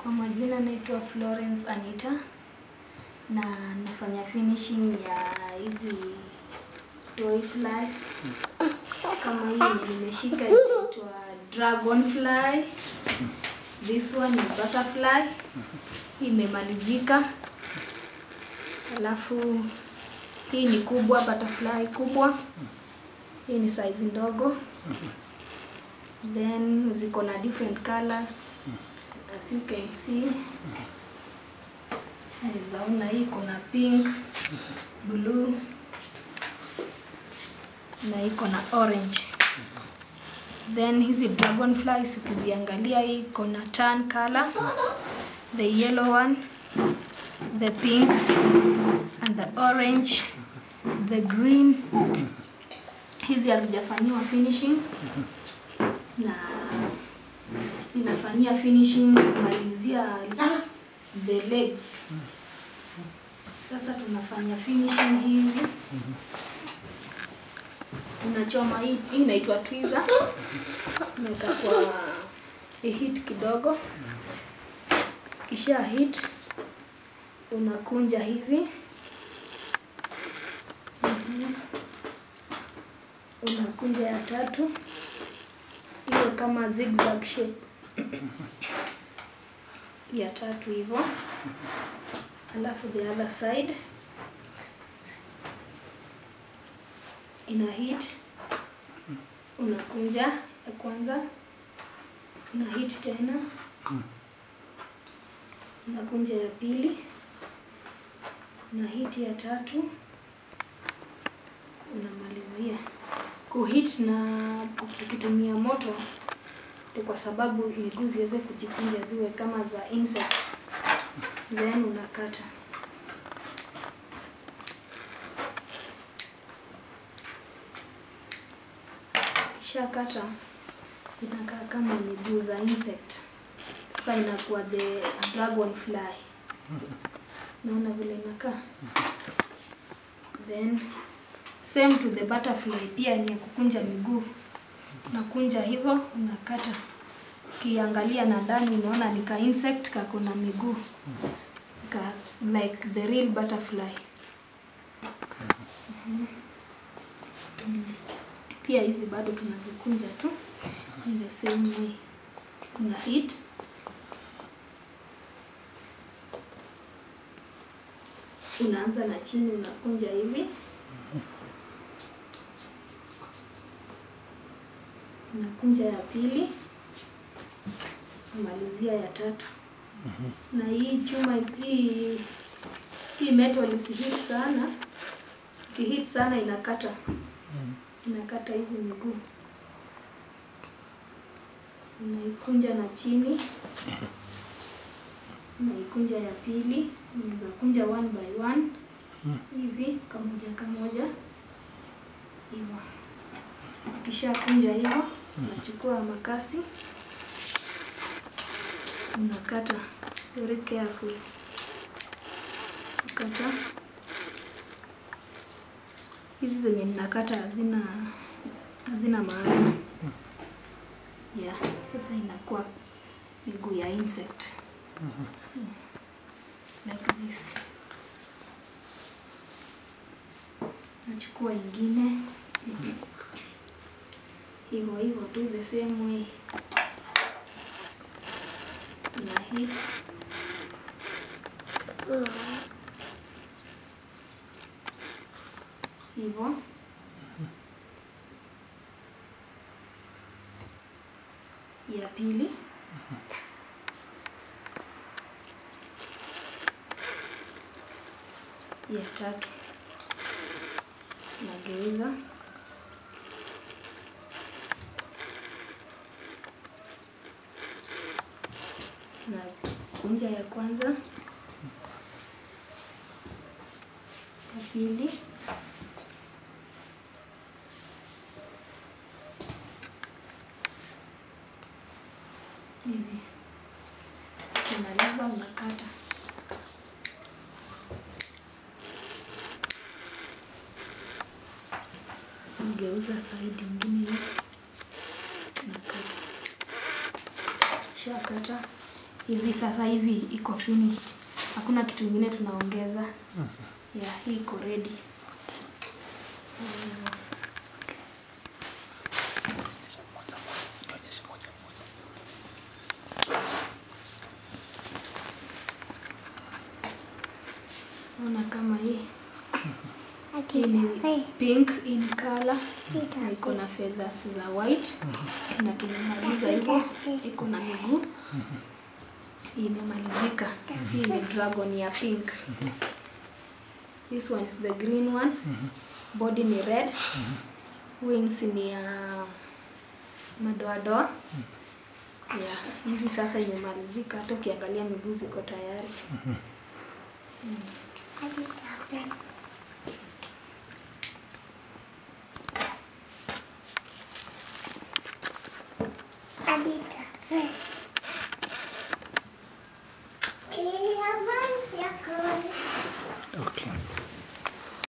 Kwa majina naitwa Florence Anita na nafanya finishing ya hizi toy flies. Kama hii yenye nimeshika inaitwa dragonfly. This one ni butterfly. Hii imemalizika. Alafu hii ni kubwa, butterfly kubwa. Hii ni size ndogo. Then ziko na different colors as you can see. Naweza ona hii kuna pink, blue na iko na orange. Then hizi dragonflies ukiziangalia hii iko na tan color, the yellow one, the pink and the orange, the green. Hizi hazijafanyiwa finishing na ninafanyia finishing kumalizia the legs. Sasa tunafanya finishing hivi, unachoma hii, hii inaitwa twiza, unaweka kwa heat kidogo, kisha heat unakunja hivi Mhm. unakunja ya tatu iwe kama zigzag shape ya tatu hivyo, alafu the other side ina hit, unakunja ya kwanza, una hit tena, unakunja ya pili, una hit ya tatu, unamalizia kuhit na tukitumia moto ni kwa sababu miguu ziweze kujikunja ziwe kama za insect, then unakata. Kisha kata zinakaa kama miguu za insect, sasa inakuwa the dragonfly. Naona vile inakaa, then same to the butterfly, pia ni ya kukunja miguu nakunja hivyo, unakata. Ukiangalia na ndani unaona ni ka insect kako na miguu ka, like the real butterfly. Mhm. Mm. Pia hizi bado tunazikunja tu in the same way, una hit unaanza na chini, unakunja hivi unakunja ya pili, unamalizia ya tatu. Na hii chuma is- hii hii metal isihit sana, ikihit sana inakata inakata hizi miguu. Unaikunja na chini, unaikunja ya pili, unaweza kunja one by one hivi kamoja kamoja hivyo. Ukisha kunja hivyo, unachukua makasi unakata very careful, kata hizi zenye ninakata hazina hazina maana yeah. Sasa inakuwa miguu ya insect yeah. like this. Nachukua ingine hivyo hivyo tu the same way na hit hivyo ya pili ya tatu nageuza na kunja ya kwanza, ya pili, hivi. Ukimaliza unakata. Geuza side ingine hivi, unakata. Shakata hivi sasa hivi iko finished hakuna kitu ingine tunaongeza yeah, hii iko ready ona kama hii hii ni pink in color na iko na feathers za white na tumemaliza hivyo iko na miguu hii imemalizika hii ni dragon ya pink this one is the green one body ni red wings ni ya madoadoa yeah, hivi sasa imemalizika hata ukiangalia miguu ziko tayari Okay.